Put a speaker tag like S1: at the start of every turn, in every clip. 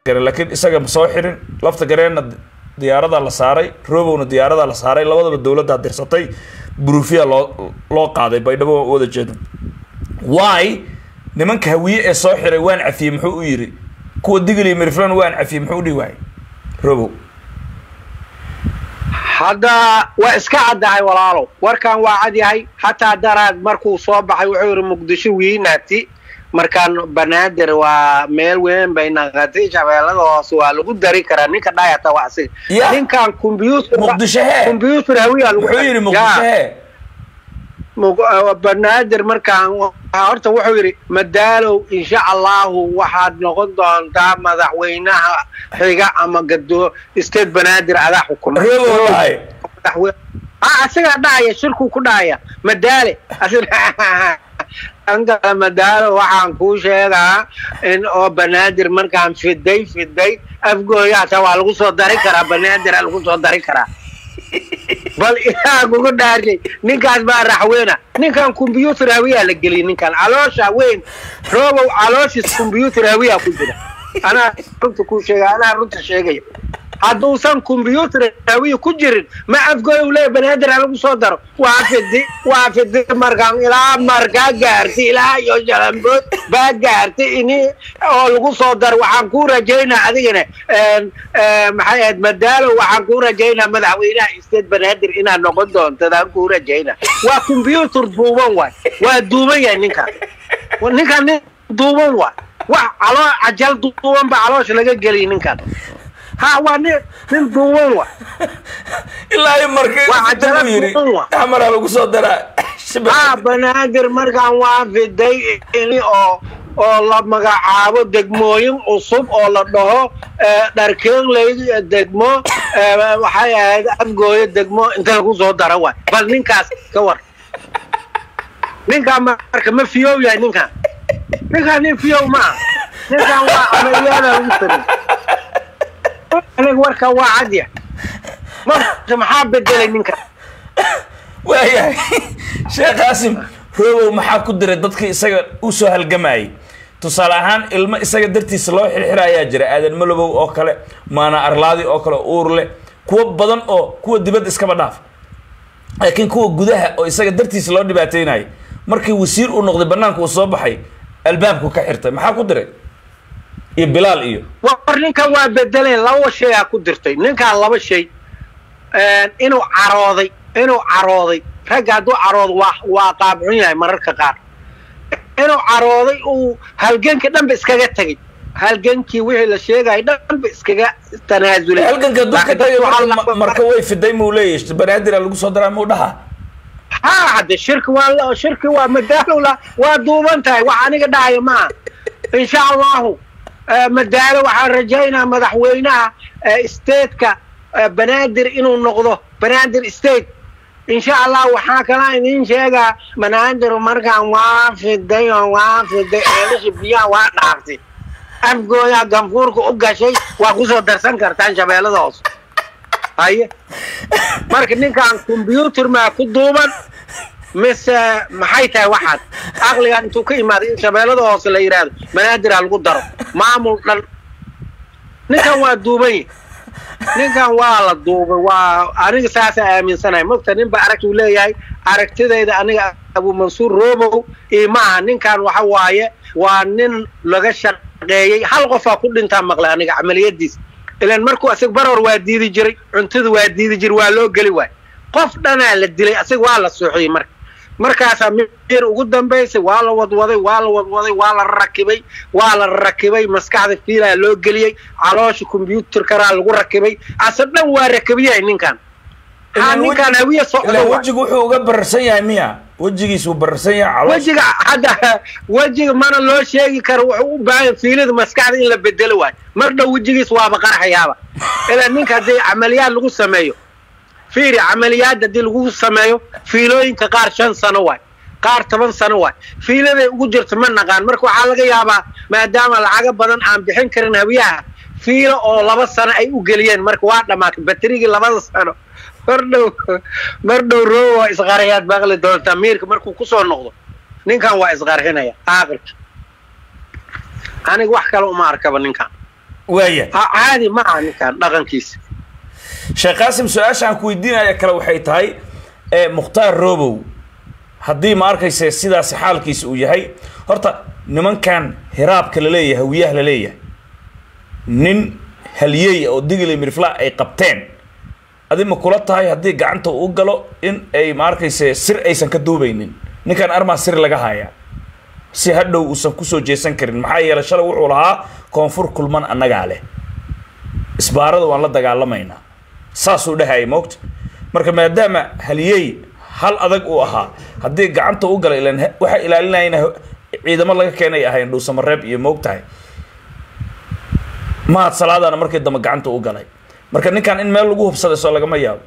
S1: gareen laakiin isaga ma soo xirin lafta gareenna diyaaradaa la saaray robowna diyaaradaa la saaray labadaba dowladdaa dirsatay burufiya loo loo qaaday baydhabo waa u wada jeeda why nimanka hawiye ee soo xiray waan cafiyey muxuu u yidhi kuwa digil iyo miriflan waan cafiyey muxuu u dhihi waayay robow
S2: hadda waa iska caddahay walaalow warkan waa cad yahay xataa daraad markuu soo baxay wuxuu yidhi muqdisho wiinaati markaan banaadir waa meel weyn bay naqatay shabeellada hoose waa lagu dari karaa ninka dhayata waa asiga
S1: Ya.
S2: ninkan combyuutar
S1: muqdisho hee
S2: combyuutar hawiyaa lagu
S1: muxuu yidhi
S2: Ya.
S1: muqdisho hee
S2: Mug- uh, banaadir markaan waxaa horta wuxuu yidhi madaalow insha allahu waxaad noqon doontaa madaxweynaha xiga ama gado state banaadir adaa xukuma
S1: robow dhahay
S2: madaxweyne ah asigaa dhacaya shirkuu ku dhacaya madaale Asiga- ankala madaalo waxaan kuu sheegaa in oo banaadir markaan fiday fiday afgooya hataa waa lagu soo dari karaa banaadira lagu soo dari karaa bal ilaa kugu dhaartay ninkaas baa raxweena ninkan combyuutar hawiyaa la geliyay ninkan caloosha weyn roobow calooshiis combyuutar hawiyaa ku jira anaa runta kuu sheega anaa runta sheegaya hadduusan combyuutar hawiya ku jirin ma afgooy u leeya banaadir ha lagu soo daro waa fidi waa fidi markaan ilaa markaa gaartay ilaa iyo jalambood baa gaartay ini oo lagu soo daro waxaan kuu rajaynaa adigana een, een, maxay ahayd madaalo waxaan kuu rajaynaa madaxweynaha state banaadir inaad noqon doontadaan kuu rajaynaa waa combyuutar duuban waay waa duuban yahay ninkaan ninkaan nin duuban waay wax caloo cajal duuban ba caloosha laga geliyay ninkaan ha waa nin nin duuban waay
S1: ilaa iyo markii
S2: Waa cajalad
S1: uu yidhi
S2: duuban wa.
S1: xamaraa lagu soo daraa
S2: ha banaadir markaan waa fiday ini oo oo la magacaabo degmooyin cusub oo la dhaho eh, dharkeegley degmo eh, waxay ahayd afgooyo degmo inta lagu soo daro waay bal ninkaas ka war ninkaan marka ma fiyow yahay ninkaan ninkaan nin fiyow ma aha ninkaan waa amaliyaada lagu sameey aniga warka waa cadya marka maxaa bedelay ninkaan
S1: waayahay sheekh qaasim robow maxaa ku diray dadkii isaga u soo halgamayay tusaale ahaan ilmo isaga dartiisa loo xirxira ayaa jira aadan malobow oo kale maana arlaadi oo kale uur leh kuwo badan oo kuwa dibadda iskaba dhaaf laakiin kuwa gudaha oo isaga dartiisa loo dhibaateynayo markii wasiir uu noqday banaanka uu soo baxay albaabku ka xirtay maxaa ku diray iyo bilaal iyo
S2: war ninkan waa bedeleen laba shay aa ku dirtay ninkaan laba shay inuu carooday inuu carooday ragga hadduu caroodo waa waa qaabcun yahay mararka qaar inuu carooday uu halganka dhanba iskaga tegay halgankii wixii la sheegaya dhanba iskaga tanaasulay
S1: halganka dulka
S2: Laakiin dadku
S1: tagay
S2: waxaa
S1: marka-
S2: la-
S1: marka way fiday muu leeyahay banaadira lagu soo daraa muu dhaha
S2: ha hadde shirki waa la- shirki waa madaalow la waa duuban tahay wax aniga dhahaya maaha insha allahu eh, madaalo waxaan rajaynaa madaxweynaha eh, stateka eh, banaadir inuu noqdo banaadir state insha allah waxaa kalaa idiin sheegaa banaadir markaan waa fiday oo waa fiday ceelasha biyaha waa dhaaftay afgooya ganfuurka u gashay waa kusoo darsan kartaan shabeellada hoose haye marka ninkaan combyuutar maa ku duuban mise maxay tahay waxaad aqligan intuu ka imaaday in shabeellada hoose la yidhaahdo banaadir ha lagu daro maamul dhan ninkan waa duuban yahy ninkan waa la duubay waa aniga saasaa aaminsanahay mogta nin ba aragtuu leeyahay aragtidayda aniga abu mansuur robow iyo maaha ninkan waxa waaye waa nin laga shaqeeyey hal qofaa ku dhintaa maqlay aniga camaliyadiis ilan markuu asig baror waa diidi jiray cuntada waa diidi jiray waa loo geli waay qof dhanaa la dilay asig waa la suuxiyey marka markaasaa mir ugu dambaysay waa la wadwaday waa la wadwaday waa la rakibay waa la rakibay maskaxda fiilaa loo geliyey caloosha combyuutarkaraa lagu rakibay ase dhan waa rakibyahay ninkan ha
S1: Ilaan
S2: ninkan
S1: weji-
S2: hawiye socdo
S1: ilaan
S2: waay.
S1: wejigu wuxuu uga bararsan yahay miya wejigiisu bararsan yahay caloosha
S2: wejiga hadda wejiga mana loo sheegi karo wuxuu u baahan fiilida maskaxda in la bedelo waay mar dhow wejigiis waaba qarxayaaba ilaa ninka haddii camaliyaad lagu sameeyo fiiri camaliyaad haddii lagu sameeyo fiilooyinka qaar shan sano waay qaar toban sano waay fiiladay ugu jirto ma naqaan marka waxaa laga yaabaa maadaama lacago badan aan bixin karin hawiyaha fiilo oo laba sano ay u geliyeen marka waa dhammaatay baterigii labada sano mar dhow mar dhow roobo waa isqarxiyaad maqli doontaa miirka markuu kusoo noqdo ninkan waa isqarxinaya aaqirka aniga wax kale uma arkaba ninkan
S1: waaya
S2: ha caadi ma aha ninkan dhaqankiisa
S1: sheekh qaasim su-aasha aan ku weydiinaya kale waxay tahay ee mukhtaar robow haddii ma arkayse sidaasi xaalkiisa uu yahay horta nimankan hiraabka la leeyahay hawiyaha la leeyahay nin haliyey oo digli mirfla ay qabteen adi ma kula tahay haddii gacanta uu galo in ay ma arkayse sir aysan ka duubaynin ninkan armaa sir laga hayaa si hadhow uusan kusoo jeesan karin maxaa yeelay shalay wuxuu lahaa koonfur kulman annagaa leh isbaarada waan la dagaalamaynaa saasuu dhahayay moogta marka maadaama haliyey hal adag uu ahaa haddii gacanta u galay ilan waxaa ilaalinayana ciidamo laga keenay ahayn dhuusamareeb iyo moog tahay mahad salaadana markii dambe gacanta u galay marka ninkan in meel lagu hubsaday soo lagama yaabo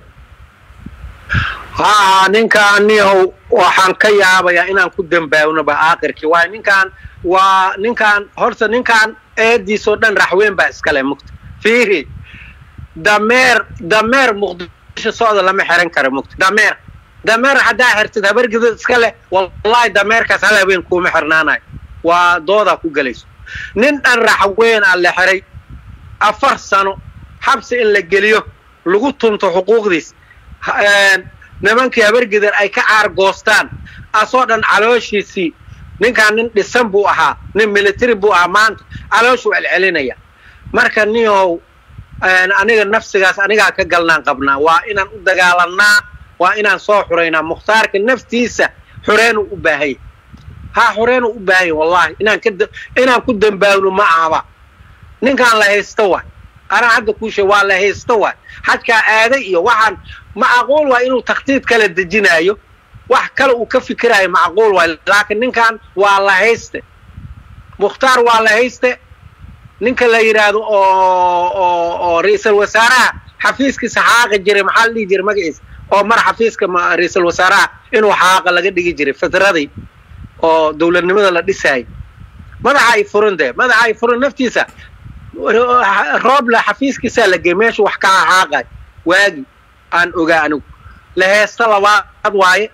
S2: haa ninkaan nihow waxaan ka yaabayaa inaan ku dambaabnoba aakhirkii waayo ninkaan waa ninkaan horta ninkaan eediisoo dhan raxweyn baa iskale mugta fiiri dameer dameer muqdisho socda lama xiran karo mugta dameer dameer haddaa xirtid habargidad iska leh wallahi dameerkaas hal habeen kuuma xirnaanayo waa doodaa ku gelayso nin dhan raxweyn a la xiray afar sano xabsi in la geliyo lagu tunto xuquuqdiis nimankii habargidan ay ka caargoostaan asoo dhan calooshiisii ninkaan nin dhisan buu ahaa nin military buu ahaa maanta calooshuu celcelinaya marka nihow aniga nafsigaas anigaa ka galnaan qabnaa waa inaan u dagaalannaa waa inaan soo xuraynaa mukhtaarka naftiisa xureenuu u baahanya haa xureenuu u baahanya wallahi inaan ka inaan ku dambaabno ma ahaba ninkaan la haysto waay anaa hadda kuu sheeg waa la haysto waay xadkaa aaday iyo waxaan macquul waa inuu takhtiid kala dejinaayo wax kale uu ka fikiraayo macquul waay laakiin ninkan waa la hayste mukhtaar waa la hayste ninka la yidhaahdo oo oo oo ra-iisal wasaaraha xafiiskiisa xaaqi jiray maxaa la dhihi jiray magaciisa oo mar xafiiska ra-iisal wasaaraha inuu xaaqa laga dhigi jiray fitradii oo dowladnimada la dhisaayay madaxa ay furan dee madaxa ay furan naftiisa roobla xafiiskiisaa la gey meeshu wax ka xaaqay waagi aan ogaa anigu la heesta labaad waaye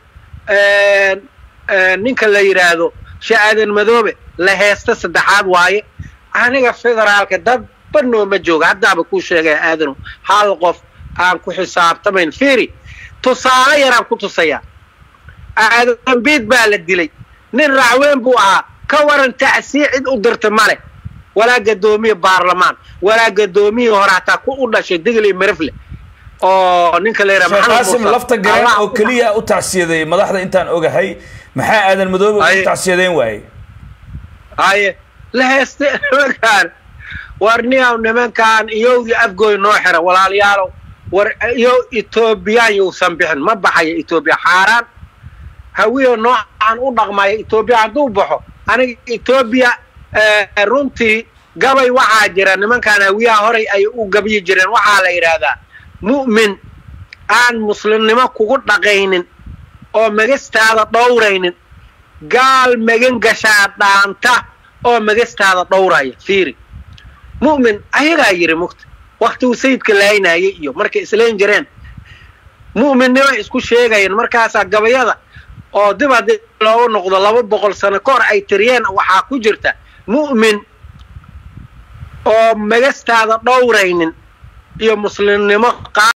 S2: ninka la yidhaahdo sha'aadan madoobe la heesta saddexaad waaye aniga federaalka dad banooma jooga haddaaba kuu sheegaya aadanu hal qof aan ku xisaabtamayn fiiri tusaale yaraan ku tusayaa aadan biid baa la dilay nin racweyn buu ahaa ka waran tacsii cid u dirta male walaa gadoomiye baarlamaan walaa gadoomiyii hore hataa ku u dhashay digli mirifle oo ninka la
S1: sheekh qaasim lafta gareen oo keliya u tacsiyadeeyey madaxda intaan ogahay maxaa aadan madoobe u tacsiyadeyn waayey
S2: haye la heeste nimankaan war niyaw nimankaan iyowdii afgooy noo xira walaalayaalow war iyo etoobiyaan yousan bixin ma baxayo etoobiya xaaraan hawiyo noocan u dhaqmaya etoobiya hadduu baxo aniga etoobiya runtii gabay waxaa jira nimankaan hawiyaha horay ay u gabyi jireen waxaa la yidhaahdaa mu'min aan muslimnimo kugu dhaqaynin oo magastaada dhowraynin gaal magan gashaa dhaanta oo magastaada dhowraya fiiri mu'min ayagaa yidhi mugta waktiguu sayidka laaynaayay iyo markay islayn jireen mu'minnimo isku sheegayeen markaasaa gabayada oo dib haddii loogu noqdo laba boqol sano ka hor ay tiriyeen waxaa ku jirta mu'min oo magastaada dhowraynin iyo muslimnimo